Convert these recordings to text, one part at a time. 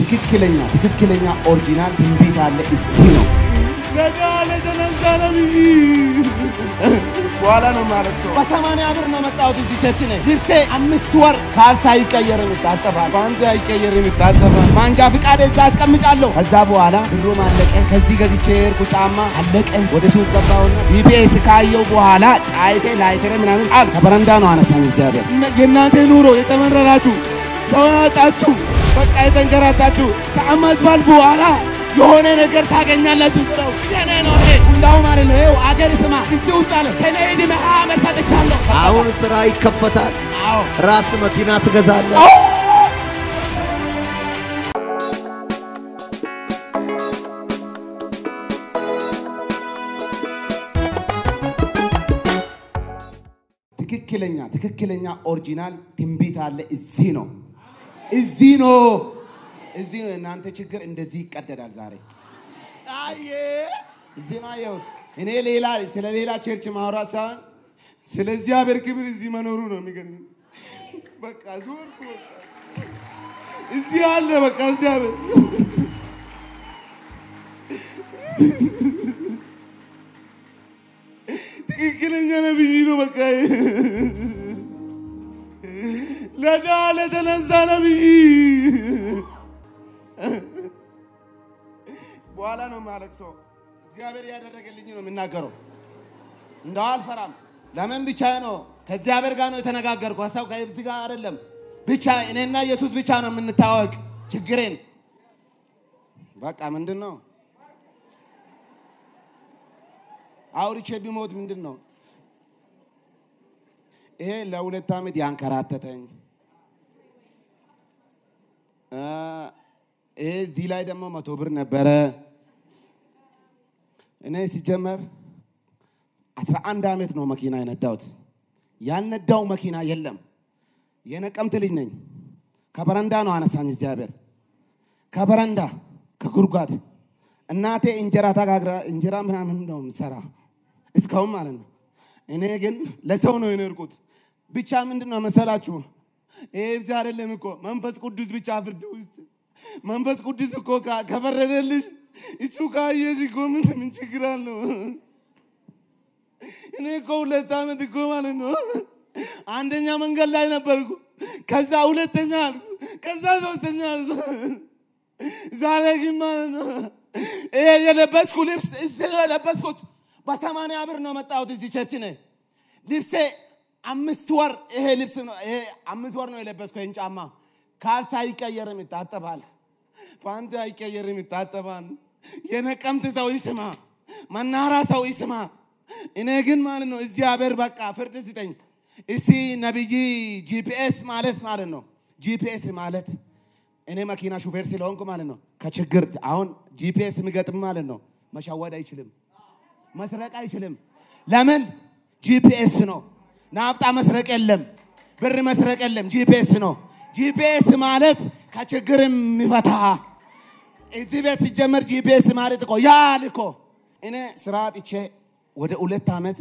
ትክክለኛ ትክክለኛ ኦሪጂናል ትንቢት አለ እዚህ ነው። ለዳ ለተነሳ ነብይ በኋላ ነው ማለት ሰው በሰማንያ ብር ነው መጣሁት እዚህ ቸርች ነኝ። ልብሴ አምስት ወር ካልሳ አይቀየርም ይታጠባል፣ ፓንት አይቀየርም ይታጠባል። ማንጃ ፍቃድ እዛ አስቀምጫለሁ። ከዛ በኋላ ብሩም አለቀ። ከዚህ ገዝቼ የሄድኩ ጫማ አለቀ። ወደ ሱስ ገባሁና ጂፒኤስ ካየው በኋላ ጫይቴ ላይተሬ ምናምን አል ከበረንዳ ነው አነሳኝ እግዚአብሔር። የእናንተ ኑሮ የተመረራችሁ ሰው ያጣችሁ በቃ የተንከራታችሁ ከአመት በዓል በኋላ የሆነ ነገር ታገኛላችሁ ስለው የኔ ነው ይሄ እንዳው ማለት ነው ይኸው አገር ስማ እዚህ ውስጥ አለ ከኔ ዕድሜ ሀያ ዓመት ሰጥቻለሁ። አሁን ስራ ይከፈታል። አዎ ራስ መኪና ትገዛለህ። ትክክለኛ ትክክለኛ ኦሪጂናል ትንቢት አለ እዚህ ነው እዚህ ነው እዚህ ነው። የእናንተ ችግር እንደዚህ ይቀደዳል ዛሬ አየ እዚህ ነው አየሁት። እኔ ሌላ ስለ ሌላ ቸርች ማውራት ሳይሆን ስለ እግዚአብሔር ክብር እዚህ መኖሩ ነው የሚገርም። በቃ ዞርኩ። በቃ እዚህ አለ በቃ እግዚአብሔር ትክክለኛ ነብይ ነው። በቃ ለዳ ለተነሳ ነብይ በኋላ ነው የማለቅሰው። እግዚአብሔር ያደረገልኝ ነው የምናገረው። እንደው አልፈራም። ለምን ብቻ ነው ከእግዚአብሔር ጋር ነው የተነጋገርኩ። ሀሳብ ከዚህ ጋር አይደለም። ብቻ እኔና ኢየሱስ ብቻ ነው የምንታወቅ። ችግሬን በቃ ምንድን ነው አውርቼ ቢሞት ምንድን ነው ይሄ ለሁለት ዓመት ያንከራተተኝ እ ይሄ እዚህ ላይ ደግሞ መቶ ብር ነበረ። እኔ ሲጀመር አስራ አንድ ዓመት ነው መኪና የነዳሁት። ያልነዳው መኪና የለም። የነቀምት ልጅ ነኝ። ከበረንዳ ነው አነሳኝ እግዚአብሔር። ከበረንዳ ከጉድጓድ እናቴ እንጀራ ተጋግራ እንጀራ ምናምን ነው የምትሰራ እስካሁን ማለት ነው። እኔ ግን ለሰው ነው የኖርኩት። ብቻ ምንድን ነው መሰላችሁ ይሄ ብቻ አይደለም እኮ መንፈስ ቅዱስ ብቻ ፍርድ ውስጥ መንፈስ ቅዱስ እኮ ካ- ከፈረደልሽ እሱ ካየሽ እኮ ምን ምን ችግር አለው? እኔ እኮ ሁለት ዓመት እኮ ማለት ነው አንደኛ መንገድ ላይ ነበርኩ። ከዛ ሁለተኛ አልኩ፣ ከዛ ሶስተኛ አልኩ። ዛሬ ግን ማለት ነው ይሄ የለበስኩ ልብስ እዚህ ነው የለበስኩት። በሰማንያ ብር ነው መጣሁት እዚህ ቸርች ነ ልብሴ አምስት ወር ይሄ ልብስ ነው ይሄ አምስት ወር ነው የለበስኩ ይህን ጫማ ካልሳ አይቀየርም ይታጠባል። ፓንት አይቀየርም ይታጠባል። የነቀምት ሰው ይስማ፣ መናራ ሰው ይስማ። እኔ ግን ማለት ነው እግዚአብሔር በቃ ፍርድ ስጠኝ። እስቲ ነቢይ ጂፒኤስ ማለት ማለት ነው ጂፒኤስ ማለት እኔ መኪና ሹፌር ስለሆንኩ ማለት ነው ከችግር አሁን ጂፒኤስ የሚገጥም ማለት ነው መሸወድ አይችልም፣ መስረቅ አይችልም። ለምን ጂፒኤስ ነው። ናፍጣ መስረቅ የለም፣ ብር መስረቅ የለም። ጂፒኤስ ነው። ጂፒኤስ ማለት ከችግር የሚፈታ እዚህ ቤት ሲጀመር ጂፒኤስ ማለት እኮ ያል እኮ እኔ ስራ አጥቼ ወደ ሁለት ዓመት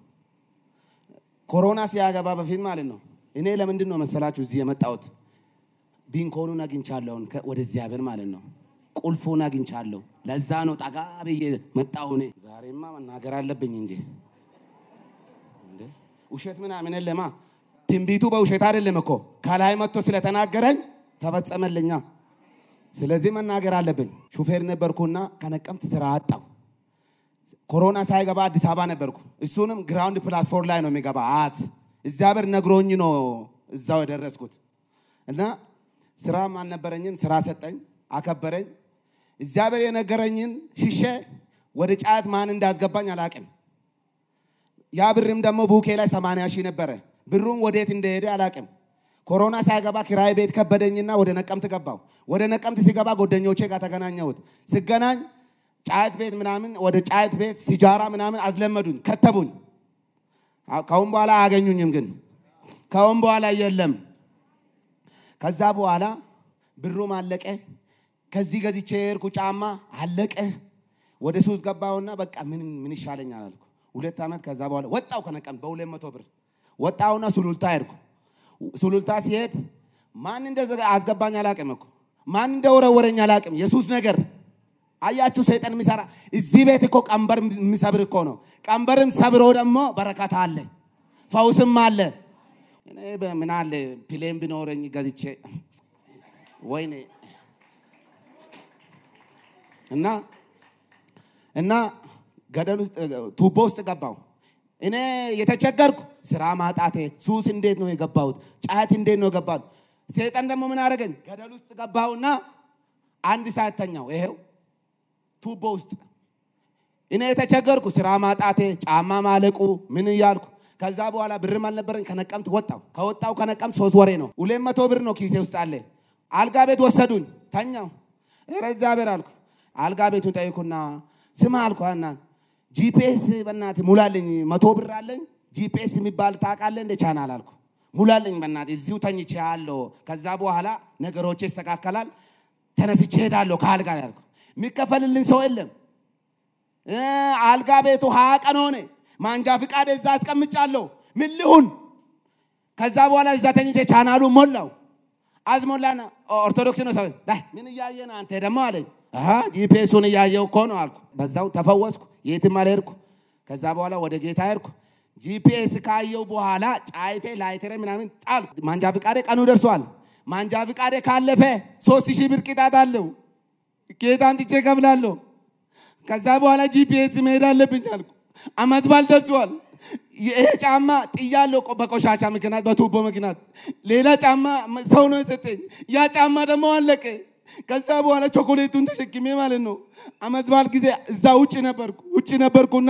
ኮሮና ሲያገባ በፊት ማለት ነው። እኔ ለምንድን ነው መሰላችሁ እዚህ የመጣሁት? ቢንኮኑን አግኝቻለሁን ከ- ወደ እግዚአብሔር ማለት ነው። ቁልፉን አግኝቻለሁ። ለዛ ነው ጠጋ ብዬ መጣሁ። እኔ ዛሬማ መናገር አለብኝ እንጂ እንዴ ውሸት ምናምን የለማ። ትንቢቱ በውሸት አይደለም እኮ ከላይ መጥቶ ስለተናገረኝ ተፈጸመልኛ። ስለዚህ መናገር አለብኝ። ሹፌር ነበርኩና ከነቀምት ስራ አጣሁ። ኮሮና ሳይገባ አዲስ አበባ ነበርኩ። እሱንም ግራውንድ ፕላስ ፎር ላይ ነው የሚገባ አት እግዚአብሔር ነግሮኝ ነው እዛው የደረስኩት እና ስራም አልነበረኝም። ስራ ሰጠኝ፣ አከበረኝ። እግዚአብሔር የነገረኝን ሽሼ ወደ ጫት ማን እንዳስገባኝ አላቅም። ያ ብርም ደግሞ ቡኬ ላይ ሰማንያ ሺህ ነበረ። ብሩም ወዴት እንደሄደ አላቅም። ኮሮና ሳይገባ ኪራይ ቤት ከበደኝና ወደ ነቀምት ገባው። ወደ ነቀምት ሲገባ ጓደኞቼ ጋር ተገናኘሁት። ስገናኝ ጫት ቤት ምናምን ወደ ጫት ቤት ሲጃራ ምናምን አዝለመዱኝ፣ ከተቡኝ። አዎ፣ ከአሁን በኋላ አያገኙኝም። ግን ከአሁን በኋላ የለም። ከዛ በኋላ ብሩም አለቀ። ከዚህ ገዝቼ የሄድኩ ጫማ አለቀ። ወደ ሱስ ገባሁና በቃ ምን ምን ይሻለኛል አልኩ። ሁለት ዓመት ከዛ በኋላ ወጣው ከነቀም በሁለት መቶ ብር ወጣውና ሱሉልታ ሄድኩ። ሱሉልታ ሲሄድ ማን እንደዛ አስገባኝ አላቅም እኮ ማን እንደወረወረኝ አላቅም። የሱስ ነገር አያችሁ፣ ሰይጣን የሚሰራ እዚህ ቤት እኮ ቀንበር የሚሰብር እኮ ነው። ቀንበርም ሰብሮ ደግሞ በረከት አለ፣ ፈውስም አለ። እኔ ምን አለ ፕሌን ቢኖረኝ ገዝቼ ወይኔ እና እና ገደል ውስጥ ቱቦ ውስጥ ገባው። እኔ የተቸገርኩ ስራ ማጣቴ፣ ሱስ እንዴት ነው የገባሁት? ጫት እንዴት ነው የገባሁት? ሰይጣን ደግሞ ምን አደረገኝ? ገደል ውስጥ ገባሁና አንድ ሰዓት ተኛው። ይሄው ቱቦ ውስጥ እኔ የተቸገርኩ ስራ ማጣቴ፣ ጫማ ማለቁ፣ ምን እያልኩ ከዛ በኋላ ብርም አልነበረኝ። ከነቀምት ወጣው። ከወጣው ከነቀምት ሶስት ወሬ ነው። ሁለት መቶ ብር ነው ኪሴ ውስጥ አለ። አልጋ ቤት ወሰዱኝ። ተኛው። ኧረ እግዚአብሔር አልኩ። አልጋ ቤቱን ጠይኩና ስማ አልኩ እና ጂፒኤስ በእናትህ ሙላልኝ፣ መቶ ብር አለኝ ጂፒኤስ የሚባል ታውቃለህ እንደ ቻናል አልኩ። ሙላልኝ በእናትህ እዚሁ ተኝቼ ያለው ከዛ በኋላ ነገሮች ይስተካከላል፣ ተነስቼ ሄዳለሁ ከአልጋ ላይ አልኩ። የሚከፈልልኝ ሰው የለም። እ አልጋ ቤቱ ሀያ ቀን ሆነ። ማንጃ ፍቃድ እዛ አስቀምጫለሁ። ምን ልሁን? ከዛ በኋላ እዛ ተኝቼ ቻናሉ ሞላው። አዝሞላና ኦርቶዶክስ ነው ሰው ዳይ ምን እያየ ነው አንተ ደግሞ አለኝ። አሃ ጂፒኤሱን እያየው እኮ ነው አልኩ። በዛው ተፈወስኩ፣ የትም አልሄድኩ። ከዛ በኋላ ወደ ጌታ ሄድኩ። ጂፒኤስ ካየው በኋላ ጫይቴ ላይቴሬ ምናምን ጣልኩ። ማንጃ ፍቃዴ ቀኑ ደርሷል። ማንጃ ፍቃዴ ካለፈ ሶስት ሺህ ብር ቅጣት አለው። ጌታ አንጥቼ እከፍላለሁ። ከዛ በኋላ ጂፒኤስ መሄድ አለብኝ አልኩ። አመት ባል ደርሷል። ይሄ ጫማ ጥያለሁ ቆ- በቆሻሻ ምክንያት በቱቦ ምክንያት ሌላ ጫማ ሰው ነው የሰጠኝ። ያ ጫማ ደግሞ አለቀ። ከዛ በኋላ ቾኮሌቱን ተሸክሜ ማለት ነው አመት በዓል ጊዜ እዛ ውጭ ነበርኩ ውጭ ነበርኩና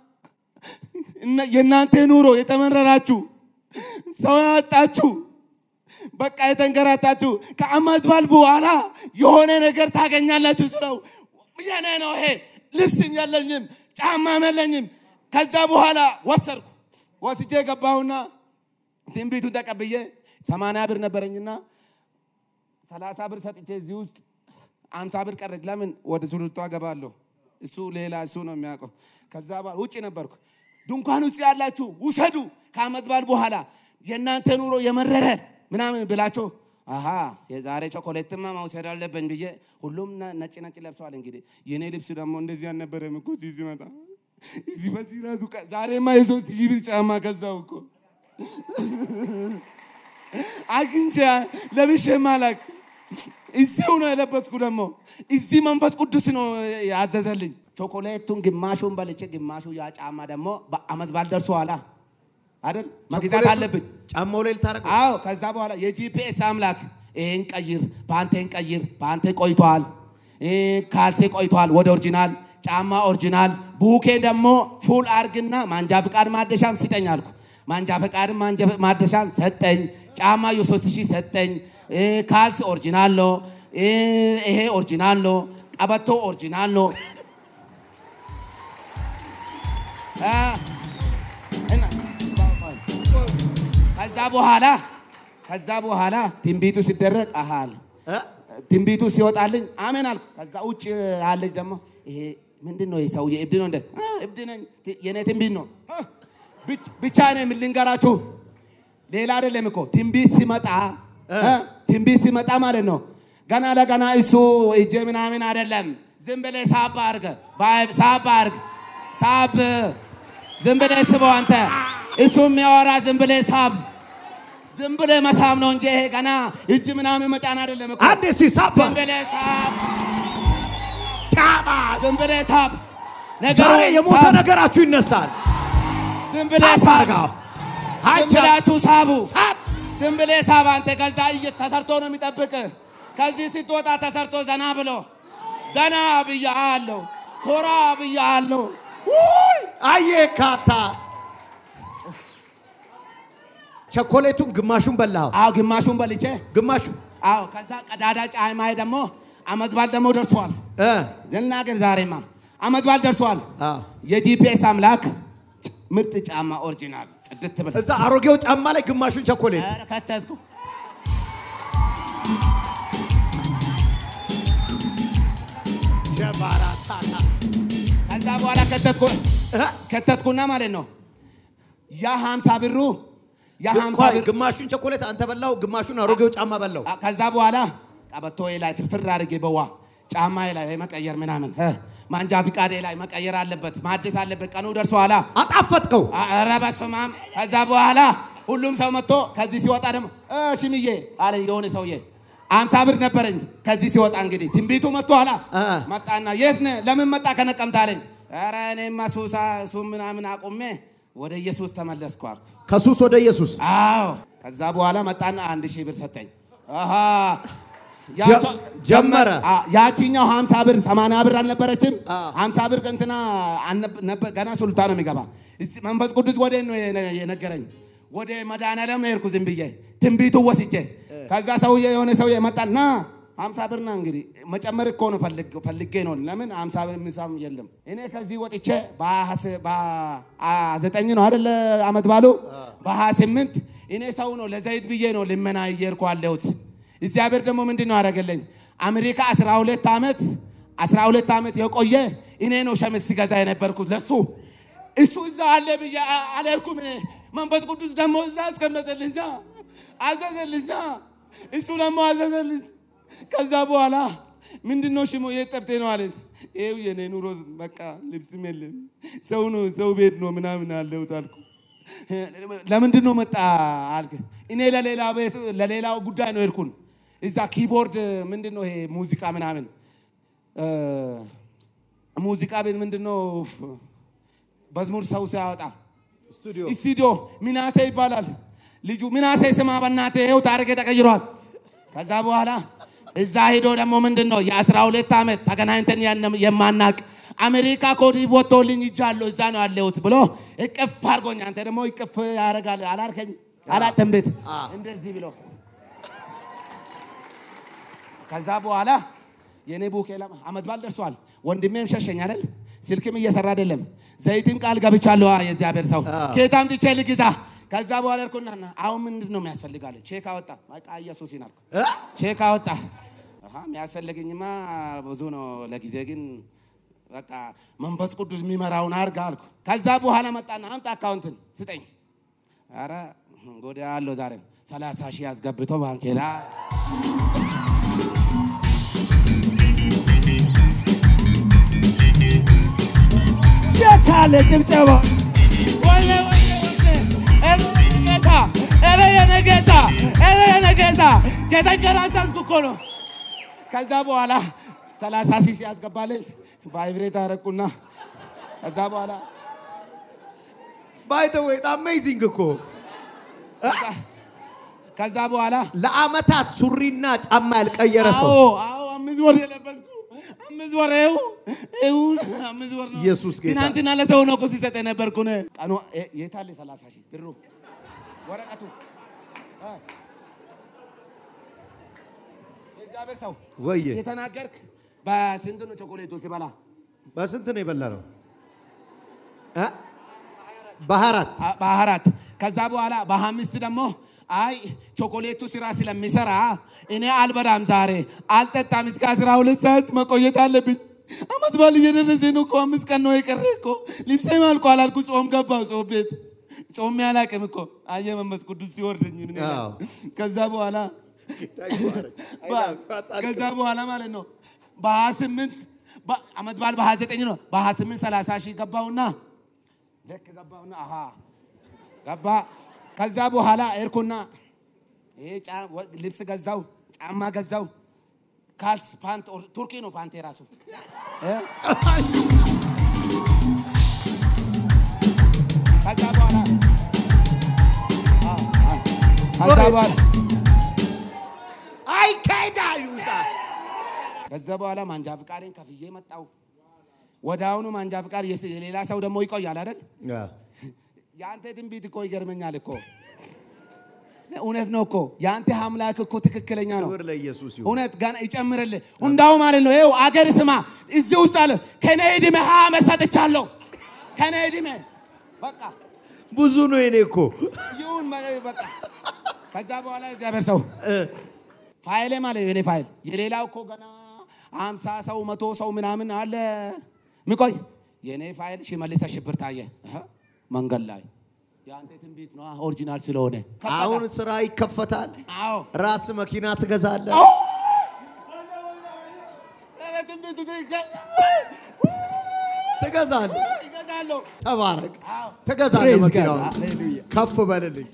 እነ- የእናንተ ኑሮ የተመረራችሁ ሰው ያጣችሁ በቃ የተንከራታችሁ ከአመት በዓል በኋላ የሆነ ነገር ታገኛላችሁ ስለው የኔ ነው ይሄ ልብስም የለኝም ጫማም የለኝም። ከዛ በኋላ ወሰድኩ ወስጄ ገባሁና ትንቢቱን ተቀብዬ ሰማንያ ብር ነበረኝና ሰላሳ ብር ሰጥቼ እዚህ ውስጥ አምሳ ብር ቀረች። ለምን ወደ ሱሉልቷ ገባለሁ? እሱ ሌላ እሱ ነው የሚያውቀው። ከዛ በኋላ ውጭ ነበርኩ። ድንኳን ውስጥ ያላችሁ ውሰዱ፣ ከአመት በዓል በኋላ የእናንተ ኑሮ የመረረ ምናምን ብላችሁ አሀ የዛሬ ቾኮሌትማ መውሰድ አለብኝ ብዬ ሁሉም ነ- ነጭ ነጭ ለብሰዋል። እንግዲህ የእኔ ልብስ ደግሞ እንደዚህ አልነበረም እኮ እዚህ ሲመጣ እዚህ በዚህ ራሱ ቀ- ዛሬማ የሶስት ሺህ ብር ጫማ ከዛው እኮ አግኝቼ ለብሼ ማላቅ እዚሁ ነው የለበስኩ። ደግሞ እዚህ መንፈስ ቅዱስ ነው ያዘዘልኝ። ቾኮሌቱን ግማሹን በልቼ ግማሹ ያ ጫማ ደግሞ በአመት በዓል ደርሶ ኋላ አይደል መግዛት አለብኝ። ጫማው ላይ ልታረግ አዎ ከዛ በኋላ የጂፒኤስ አምላክ ይህን ቀይር፣ በአንተን ቀይር፣ በአንተ ቆይቷል፣ ይህ ካልሴ ቆይቷል ወደ ኦሪጂናል ጫማ ኦሪጂናል፣ ቡኬ ደግሞ ፉል አርግና ማንጃ ፍቃድ ማደሻም ስጠኝ አልኩ። ማንጃ ፍቃድም ማንጃ ማደሻም ሰጠኝ። ጫማ የሶስት ሺህ ሰጠኝ። ይህ ካልስ ኦሪጂናል ነው። ይህ- ይሄ ኦሪጂናል ነው። ቀበቶ ኦሪጂናል ነው። አ፣ እና- ከዛ በኋላ ከዛ በኋላ ትንቢቱ ሲደረግ አሃል እ? ትንቢቱ ሲወጣልኝ አሜን አልኩ። ከዛ ውጭ ያለች ደግሞ ይሄ ምንድን ነው? ሰውዬ እብድ ነው እንደ አ፣ እብድ ነኝ ት- የኔ ትንቢት ነው አ፣ ብቻ- ብቻ ነው የምልንገራችሁ። ሌላ አይደለም እኮ ትንቢት ሲመጣ አ፣ ትንቢት ሲመጣ ማለት ነው ገና ለገና እሱ እጄ ምናምን አይደለም። ዝም ብለህ ሳብ አድርግ፣ ቫይብ ሳብ አድርግ፣ ሳብ ዝም ብለህ ስበው አንተ እሱ የሚያወራ ዝም ብለህ ሳብ ዝም ብለህ መሳብ ነው እንጂ ይሄ ገና እጅ ምናምን መጫን አይደለም እኮ። አንድ ሲሳባ ዝም ብለህ ሳብ፣ ጫማ ዝም ብለህ ሳብ። ነገሩ ዛሬ የሞተ ሳብ፣ ነገራችሁ ይነሳል። ዝም ብለህ ሳብ ሳብ፣ አርጋው ዝም ሀጃ ብላችሁ ሳቡ። ሳብ ዝም ብለህ ሳብ። አንተ ከዛ እየ- ተሰርቶ ነው የሚጠብቅ። ከዚህ ስትወጣ ተሰርቶ ዘና ብሎ ዘና ብያለሁ፣ ኮራ ብያለሁ። አየ ካታ ቸኮሌቱን ግማሹን በላው፣ አዎ ግማሹን በልቼ ግማሹ አዎ ከዛ ቀዳዳ ጫማዬ ደግሞ አመት በዓል ደግሞ ደርሷል። እ ልናገር ዛሬማ አመት በዓል ደርሷል። አዎ። የጂፒኤስ አምላክ ምርጥ ጫማ ኦሪጂናል ጽድት ብል እዛ አሮጌው ጫማ ላይ ግማሹን ቸኮሌት ኧረ ከተትኩ ሸባራታታ ከዛ በኋላ ከተትኩ እ? ከተትኩና ማለት ነው ያ ሀምሳ ብሩ ያ ሀምሳ ቆይ፣ ብር ግማሹን ቸኮሌት አንተ በላው፣ ግማሹን አሮጌው ጫማ በላው። ከዛ በኋላ ቀበቶዬ ላይ ፍርፍር አድርጌ በዋ ጫማዬ ላይ መቀየር ምናምን እ፣ ማንጃ ፍቃዴ ላይ መቀየር አለበት ማደስ አለበት። ቀኑ ደርሷላ። አጣፈጥከው። ኧረ በስመ አብ። ከዛ በኋላ ሁሉም ሰው መጥቶ ከዚህ ሲወጣ ደግሞ እ፣ ሽምዬ አለ የሆነ ሰውዬ አምሳ ብር ነበረኝ። ከዚህ ሲወጣ እንግዲህ ትንቢቱ መጥቶ ኋላ እ። መጣና የት ነህ? ለምን መጣ ከነቀምት አለኝ። ኧረ እኔማ ሱሳ ሱም ምናምን አቁሜ ወደ ኢየሱስ ተመለስኩ አልኩ። ከሱስ ወደ ኢየሱስ አዎ ከዛ በኋላ መጣና አንድ ሺህ ብር ሰጠኝ። አሃ ጀ- ያቸው- ጀመረ። አ- ያቺኛው ሀምሳ ብር ሰማንያ ብር አልነበረችም? አ። ሀምሳ ብር እንትና አልነበ- ነበር- ገና ሱልታ ነው የሚገባ። እስቲ መንፈስ ቅዱስ ወደ ነው የነ- የነገረኝ ወደ መድኃኒዓለም ሄድኩ ዝም ብዬ ትንቢቱ ወስጄ። ከዛ ሰውዬ የሆነ ሰውዬ መጣና ሀምሳ ብር ና እንግዲህ መጨመር እኮ ነው ፈልግ- ፈልጌ ነው። ለምን ሀምሳ ብር ምሳም የለም። እኔ ከዚህ ወጥቼ በሀያ- በሀያ ዘጠኝ ነው አይደለ አመት ባሉ በሀያ ስምንት እኔ ሰው ነው ለዘይት ብዬ ነው ልመና እየሄድኩ አለሁት። እግዚአብሔር ደግሞ ምንድን ነው ያደረገልኝ? አሜሪካ 12 ዓመት 12 ዓመት የቆየ እኔ ነው ሸሚዝ ሲገዛ የነበርኩት ለሱ እሱ እዛ አለ ብዬ አ- አልሄድኩም። እኔ መንፈስ ቅዱስ ደግሞ እዛ አስቀመጠልኝ፣ አዘዘልኝ፣ እሱ ደግሞ አዘዘልኝ። ከዛ በኋላ ምንድን ነው ሽሞ የት ጠፍቴ ነው አለች። ይኸው የኔ ኑሮ በቃ ልብስም የለም ሰው ነው ሰው ቤት ነው ምናምን አለሁት አልኩ። ለምንድን ነው መጣ አልክ? እኔ ለሌላ ቤት ለሌላ ጉዳይ ነው ሄድኩን። እዛ ኪቦርድ ምንድን ነው ይሄ ሙዚቃ ምናምን እ፣ ሙዚቃ ቤት ምንድን ነው መዝሙር ሰው ሲያወጣ ስቱዲዮ ስቱዲዮ ሚናሴ ይባላል ልጁ። ሚናሴ ስማ በእናትህ ይኸው ታሪክ ተቀይሯል። ከዛ በኋላ እዛ ሄዶ ደግሞ ምንድን ነው የአስራ ሁለት ዓመት ተገናኝተን ያን- የማናቅ አሜሪካ ኮዲ ወጥቶልኝ ይጃለሁ እዛ ነው ያለሁት ብሎ እቅፍ አድርጎኝ፣ አንተ ደግሞ እቅፍ ያደርጋል አላልከኝ አላተም ቤት እንደዚህ ብሎ ከዛ በኋላ የኔ ቡኬ ለም አመት በዓል ደርሷል። ወንድሜም ሸሸኝ አይደል? ስልክም እየሰራ አይደለም። ዘይትም ቃል ገብቻለሁ። አ የእግዚአብሔር ሰው ከየት አምጥቼ ልግዛ? ከዛ በኋላ እርኩና አሁን ምንድን ነው የሚያስፈልጋለ? ቼክ አወጣ። በቃ ኢየሱስ ይናልኩ ቼክ አወጣ። አሃ የሚያስፈልገኝማ ብዙ ነው። ለጊዜ ግን በቃ መንፈስ ቅዱስ የሚመራውን አርጋ አልኩ። ከዛ በኋላ መጣና አምጣ አካውንትን ስጠኝ። አረ ጎዳ ያለው ዛሬ ሰላሳ ሺህ አስገብቶ ባንኬ ላይ የታለ ጭብጨባ? ወይኔ ወይኔ ወይኔ! ኧረ የኔ ጌታ! ኧረ የኔ ጌታ! ኧረ የኔ ጌታ! የተንከራተትኩ እኮ ነው። ከዛ በኋላ ሰላሳ ሺህ ሲያስገባልኝ ቫይብሬት አረኩና ከዛ በኋላ ባይ ዘ ዌይ አሜዚንግ እኮ ከዛ በኋላ ለአመታት ሱሪና ጫማ ያልቀየረ ሰው አዎ አዎ አምስት ወር የለበስኩ አምስት ወር ይኸው ይኸው አምስት ወር ነው። ኢየሱስ ጌታ። ትናንትና ለሰው ነው እኮ ሲሰጥ የነበርኩ ነው። ቀኑ እ- የት አለ ሰላሳ ሺህ ብሩ ወረቀቱ እ? የእግዚአብሔር ሰው ወየ የተናገርክ በስንት ነው ቾኮሌቱ ሲበላ? በስንት ነው የበላ ነው? እ? በአራት አ- በአራት ከዛ በኋላ በአምስት ደግሞ አይ ቾኮሌቱ ስራ ስለሚሰራ እኔ አልበላም ዛሬ አልጠጣም እስከ አስራ ሁለት ሰዓት መቆየት አለብኝ። አመት በዓል እየደረሰ ነው እኮ አምስት ቀን ነው የቀረ እኮ ልብሴም አልቋል አልኩ። ጾም ገባው ጾም ቤት ጾም ያላቅም እኮ አየ መንፈስ ቅዱስ ሲወርደኝ ምን ይላል? አዎ። ከዛ በኋላ ከዛ በኋላ ማለት ነው በሀያ ስምንት አመት በዓል በሀያ ዘጠኝ ነው በሀያ ስምንት ሰላሳ ሺህ ገባውና ልክ ገባውና አሃ ገባ። ከዛ በኋላ ኤርኩና ይሄ ጫ- ወ- ልብስ ገዛው፣ ጫማ ገዛው፣ ካልስ ፓንት ኦር- ቱርኪ ነው ፓንት የራሱ እ? ከዛ በኋላ አ- አ- ከዛ በኋላ አይካሄዳሉ ከዛ በኋላ ማንጃ ፍቃዴን ከፍዬ መጣው። ወደ አሁኑ ማንጃ ፍቃድ የስ- የሌላ ሰው ደግሞ ይቆያል አይደል? የአንተ ትንቢት እኮ ይገርመኛል እኮ እውነት ነው እኮ የአንተ አምላክ እኮ ትክክለኛ ነው። ክብር ለኢየሱስ ይሁን። እውነት ጋር ይጨምርልህ። እንዳው ማለት ነው ይኸው አገር ስማ፣ እዚህ ውስጥ አለ ከኔ ዕድሜ ሀያ ዓመት ሰጥቻለሁ። ከኔ ዕድሜ በቃ ብዙ ነው የኔ እኮ ይሁን በ- በቃ ከዛ በኋላ እግዚአብሔር ሰው እ፣ ፋይሌ ማለት የኔ ፋይል የሌላው እኮ ገና አምሳ ሰው መቶ ሰው ምናምን አለ ሚቆይ የኔ ፋይል ሽመልስ ሽብር ታየ እህ፣ መንገድ ላይ የአንተ ትንቢት ነው ኦሪጂናል ስለሆነ አሁን ስራ ይከፈታል። አዎ ራስ መኪና ትገዛለህ። አዎ ትንቢት ትክክል ትገዛለህ። ይገዛለሁ። ተባረክ። አዎ። ትገዛለህ። Praise God. መኪናውን Hallelujah. ከፍ በልልኝ።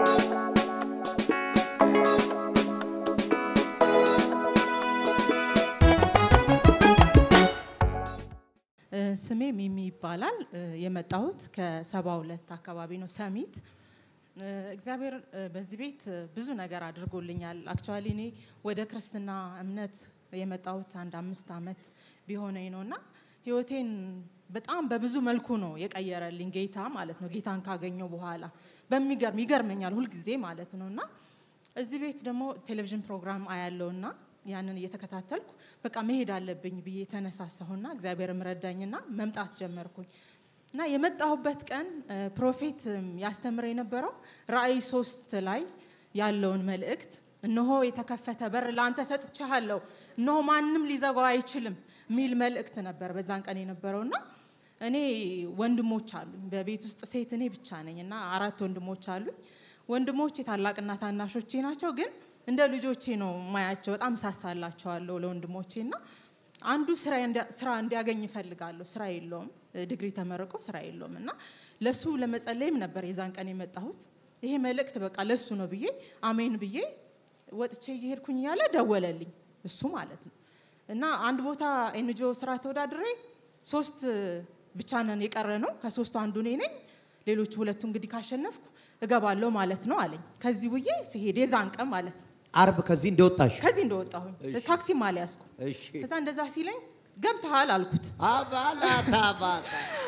እ፣ ስሜ ሚሚ ይባላል። እ፣ የመጣሁት ከሰባ ሁለት አካባቢ ነው ሰሚት። እ፣ እግዚአብሔር እ፣ በዚህ ቤት እ፣ ብዙ ነገር አድርጎልኛል። አክቹዋሊ እኔ ወደ ክርስትና እምነት የመጣሁት አንድ አምስት ዓመት ቢሆነኝ ነው እና ህይወቴን በጣም በብዙ መልኩ ነው የቀየረልኝ ጌታ ማለት ነው። ጌታን ካገኘው በኋላ በሚገርም ይገርመኛል ሁልጊዜ ማለት ነው እና እዚህ ቤት ደግሞ ቴሌቪዥን ፕሮግራም አያለውና ያንን እየተከታተልኩ በቃ መሄድ አለብኝ ብዬ ተነሳሳሁና እግዚአብሔር ረዳኝና መምጣት ጀመርኩኝ እና የመጣሁበት ቀን እ፣ ፕሮፌት እም፣ ያስተምር የነበረው ራእይ ሶስት ላይ ያለውን መልእክት እነሆ የተከፈተ በር ለአንተ ሰጥቻለሁ፣ እነሆ ማንም ሊዘጋው አይችልም የሚል መልእክት ነበር በዛን ቀን የነበረውና እኔ ወንድሞች አሉኝ። በቤት ውስጥ ሴት እኔ ብቻ ነኝ እና አራት ወንድሞች አሉኝ። ወንድሞቼ ታላቅና ታናሾቼ ናቸው፣ ግን እንደ ልጆቼ ነው ማያቸው። በጣም ሳሳላቸዋለሁ ለወንድሞቼ እና አንዱ ስራ እንዲያ- ስራ እንዲያገኝ እፈልጋለሁ። ስራ የለውም፣ ዲግሪ ተመርቆ ስራ የለውም እና ለሱ ለመጸለይም ነበር የዛን ቀን የመጣሁት። ይሄ መልእክት በቃ ለሱ ነው ብዬ አሜን ብዬ ወጥቼ እየሄድኩኝ እያለ ደወለልኝ እሱ ማለት ነው እና አንድ ቦታ ኤንጂኦ ስራ ተወዳድሬ ሶስት ብቻ ነን የቀረ ነው። ከሶስቱ አንዱ እኔ ነኝ። ሌሎቹ ሁለቱ እንግዲህ ካሸነፍኩ እገባለሁ ማለት ነው አለኝ። ከዚህ ውዬ ሲሄድ የዛን ቀን ማለት ነው አርብ ከዚህ እንደወጣሽ ከዚህ እንደወጣሁኝ ታክሲም አልያዝኩ። እሺ። ከዛ እንደዛ ሲለኝ ገብተሃል አልኩት። አባላታ አባታ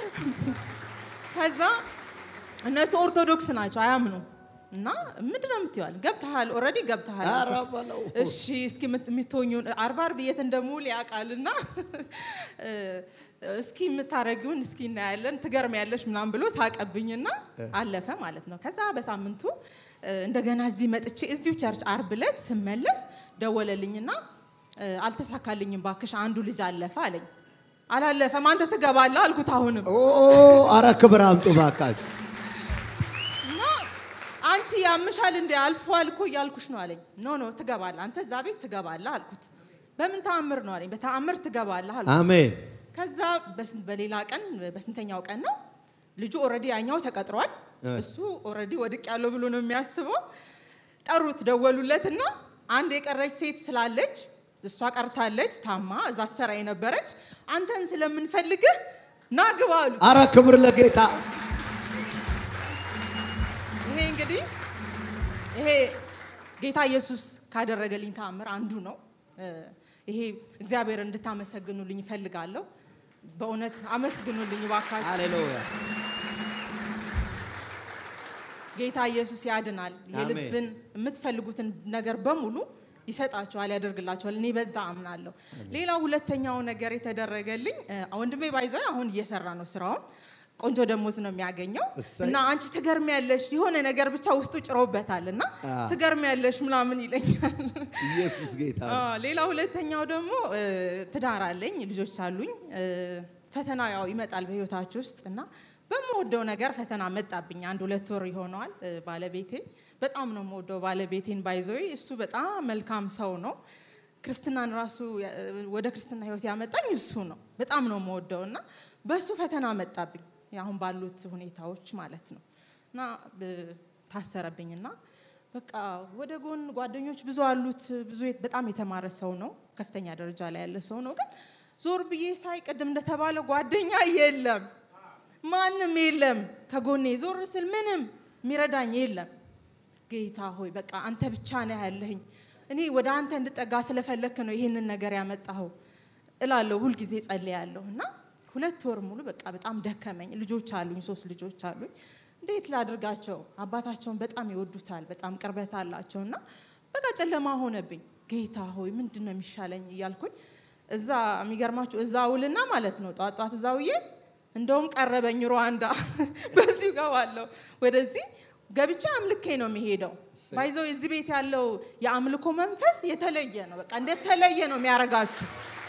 ከዛ እነሱ ኦርቶዶክስ ናቸው አያምኑ እና ምንድን ነው የምትይዋል? ገብተሃል፣ ኦልሬዲ ገብተሃል ኧረ አልኩት። በለው። እሺ እስኪ የምት- የምትሆኚውን አርባ አርብ የት እንደምውል ያውቃልና እ፣ እስኪ የምታረጊውን እስኪ እናያለን ትገርሚያለሽ ምናምን ብሎ ሳቀብኝና አለፈ ማለት ነው። ከዛ በሳምንቱ እ፣ እንደገና እዚህ መጥቼ እዚሁ ቸርች አርብ ዕለት ስመለስ ደወለልኝና እ፣ አልተሳካልኝም ባክሽ አንዱ ልጅ አለፈ አለኝ። አላለፈም አንተ ትገባለህ አልኩት አሁንም ኦ አረ ክብር አምጡ ባካችሁ። እና አንቺ ያምሻል እንደ አልፏል እኮ እያልኩሽ ነው አለኝ። ኖ ኖ ትገባለህ፣ አንተ እዛ ቤት ትገባለህ አልኩት። በምን ተአምር ነው አለኝ። በተአምር ትገባለህ አልኩት። አሜን። ከዛ በስንት በሌላ ቀን በስንተኛው ቀን ነው ልጁ ኦልሬዲ ያኛው ተቀጥሯል። እሱ ኦልሬዲ ወድቅ ያለው ብሎ ነው የሚያስበው። ጠሩት፣ ደወሉለት እና አንድ የቀረች ሴት ስላለች እሷ ቀርታለች፣ ታማ እዛ ትሰራ የነበረች አንተን ስለምንፈልግህ ና ግባ አሉት። አረ ክብር ለጌታ። ይሄ እንግዲህ ይሄ ጌታ ኢየሱስ ካደረገልኝ ተአምር አንዱ ነው። እ፣ ይሄ እግዚአብሔር እንድታመሰግኑልኝ እፈልጋለሁ። በእውነት አመስግኑልኝ ባካችሁ። ሃሌሉያ። ጌታ ኢየሱስ ያድናል። የልብን የምትፈልጉትን ነገር በሙሉ ይሰጣችኋል፣ ያደርግላችኋል። እኔ በዛ አምናለሁ። ሌላው ሁለተኛው ነገር የተደረገልኝ እ፣ ወንድሜ ባይዘው አሁን እየሰራ ነው ስራውን ቆንጆ ደሞዝ ነው የሚያገኘው እሰይ። እና አንቺ ትገርሚያለሽ የሆነ ነገር ብቻ ውስጡ ጭሮበታል እና ትገርሚያለሽ ምናምን ይለኛል። ኢየሱስ ጌታ ነው። አዎ፣ ሌላ ሁለተኛው ደግሞ እ፣ ትዳር አለኝ፣ ልጆች አሉኝ። እ፣ ፈተና ያው ይመጣል በህይወታችሁ ውስጥ እና በምወደው ነገር ፈተና መጣብኝ። አንድ ሁለት ወር ይሆነዋል። እ፣ ባለቤቴ በጣም ነው የምወደው ባለቤቴን ባይዘዌ እሱ በጣም መልካም ሰው ነው። ክርስትናን ራሱ ያ- ወደ ክርስትና ህይወት ያመጣኝ እሱ ነው። በጣም ነው የምወደው እና በእሱ ፈተና መጣብኝ አሁን ባሉት ሁኔታዎች ማለት ነው እና ብ- ታሰረብኝና በቃ ወደ ጎን ጓደኞች ብዙ አሉት። ብዙ የት- በጣም የተማረ ሰው ነው። ከፍተኛ ደረጃ ላይ ያለ ሰው ነው። ግን ዞር ብዬ ሳይ ቅድም እንደተባለ ጓደኛ የለም፣ ማንም የለም ከጎኔ። ዞር ስል ምንም የሚረዳኝ የለም። ጌታ ሆይ በቃ አንተ ብቻ ነህ ያለህኝ። እኔ ወደ አንተ እንድጠጋ ስለፈለክ ነው ይህንን ነገር ያመጣኸው እላለሁ። ሁልጊዜ ጸልያለሁ እና ሁለት ወር ሙሉ በቃ በጣም ደከመኝ። ልጆች አሉኝ፣ ሶስት ልጆች አሉኝ። እንዴት ላድርጋቸው? አባታቸውን በጣም ይወዱታል፣ በጣም ቅርበት አላቸው እና በቃ ጨለማ ሆነብኝ። ጌታ ሆይ ምንድን ነው የሚሻለኝ እያልኩኝ እዛ የሚገርማችሁ እዛ ውልና ማለት ነው ጧት ጧት እዛ ውዬ እንደውም ቀረበኝ ሩዋንዳ በዚሁ ገባለሁ ወደዚህ ገብቼ አምልኬ ነው የሚሄደው ባይዘው እዚህ ቤት ያለው የአምልኮ መንፈስ የተለየ ነው በቃ እንደተለየ ነው የሚያረጋችሁ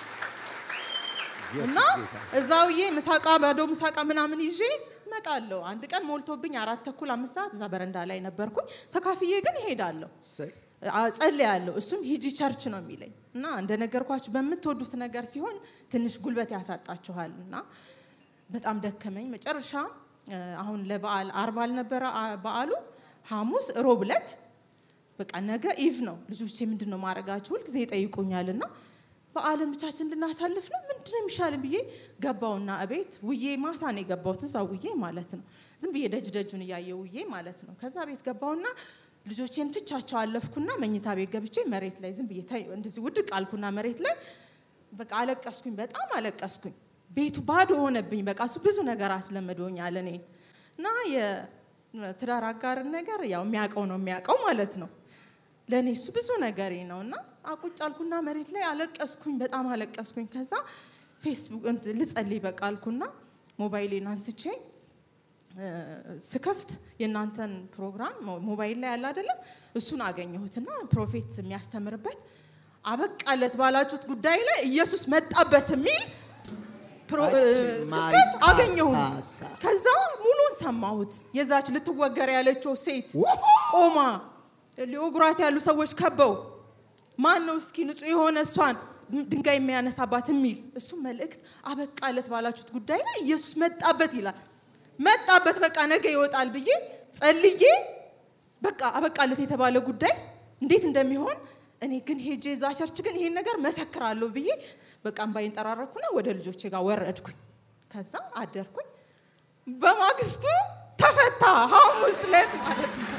እና እዛውዬ ምሳቃ ባዶ ምሳቃ ምናምን ይዤ እመጣለሁ አንድ ቀን ሞልቶብኝ አራት ተኩል አምስት ሰዓት እዛ በረንዳ ላይ ነበርኩኝ ተካፍዬ ግን እሄዳለሁ እሰይ። ጸልያለሁ። እሱም ሂጂ ቸርች ነው የሚለኝ እና እንደነገርኳችሁ በምትወዱት ነገር ሲሆን ትንሽ ጉልበት ያሳጣችኋል እና በጣም ደከመኝ። መጨረሻ እ፣ አሁን ለበዓል አርብ አልነበረ አ- በዓሉ ሐሙስ ሮብ ዕለት በቃ ነገ ኢቭ ነው። ልጆቼ ምንድን ነው ማድረጋችሁ ሁልጊዜ ይጠይቁኛል እና በዓልን ብቻችን እንድናሳልፍ ነው ምንድን ነው የሚሻልን ብዬ ገባውና እቤት ውዬ ማታ ነው የገባሁት እዛ ውዬ ማለት ነው። ዝም ብዬ ደጅ ደጁን እያየ ውዬ ማለት ነው። ከዛ ቤት ገባውና ልጆቼን ትቻቸው አለፍኩና መኝታ ቤት ገብቼ መሬት ላይ ዝም ብዬ ተ- እንደዚህ ውድቅ አልኩና መሬት ላይ በቃ አለቀስኩኝ። በጣም አለቀስኩኝ። ቤቱ ባዶ ሆነብኝ። በቃ እሱ ብዙ ነገር አስለምዶኛል እኔ እና የትዳር አጋርን ነገር ያው የሚያውቀው ነው የሚያውቀው ማለት ነው። ለእኔ እሱ ብዙ ነገሬ ነው እና አቁጭ አልኩና መሬት ላይ አለቀስኩኝ። በጣም አለቀስኩኝ። ከዛ ፌስቡክ እንትን ልጸልይ በቃ አልኩና ሞባይሌን አንስቼ እ፣ ስከፍት የእናንተን ፕሮግራም ሞ- ሞባይል ላይ ያለ አይደለም እሱን አገኘሁትና ፕሮፌት የሚያስተምርበት አበቃለት ባላችሁት ጉዳይ ላይ ኢየሱስ መጣበት የሚል ፕሮ- እ፣ ስብከት አገኘሁኝ። ማይፓፓሳ። ከዛ ሙሉን ሰማሁት። የዛች ልትወገር ያለችው ሴት ቆማ ሊወግሯት ያሉ ሰዎች ከበው ማን ነው እስኪ ንጹሕ የሆነ እሷን ድንጋይ የሚያነሳባት የሚል እሱ መልእክት አበቃለት ባላችሁት ጉዳይ ላይ ኢየሱስ መጣበት ይላል። መጣበት በቃ ነገ ይወጣል ብዬ ጸልዬ በቃ አበቃለት የተባለ ጉዳይ እንዴት እንደሚሆን እኔ ግን ሄጄ እዛ ቸርች ግን ይሄን ነገር መሰክራለሁ ብዬ በቃ እምባዬን ጠራረኩና ወደ ልጆቼ ጋር ወረድኩኝ። ከዛ አደርኩኝ። በማግስቱ ተፈታ። ሐሙስ ዕለት ማለት ነው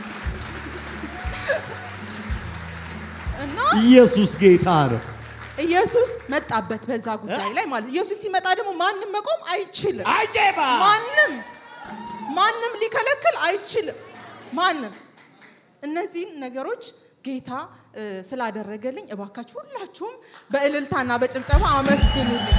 እና ኢየሱስ ጌታ ነው። ኢየሱስ መጣበት በዛ ጉዳይ ላይ ማለት ኢየሱስ ሲመጣ ደግሞ ማንም መቆም አይችልም። አጀባ ማንም ማንም ሊከለክል አይችልም። ማንም እነዚህን ነገሮች ጌታ እ፣ ስላደረገልኝ እባካችሁ ሁላችሁም በእልልታና በጭብጨባ አመስግኑልኝ።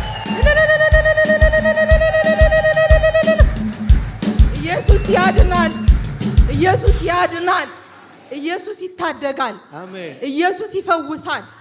ኢየሱስ ያድናል። ኢየሱስ ያድናል። ኢየሱስ ይታደጋል። አሜን። ኢየሱስ ይፈውሳል።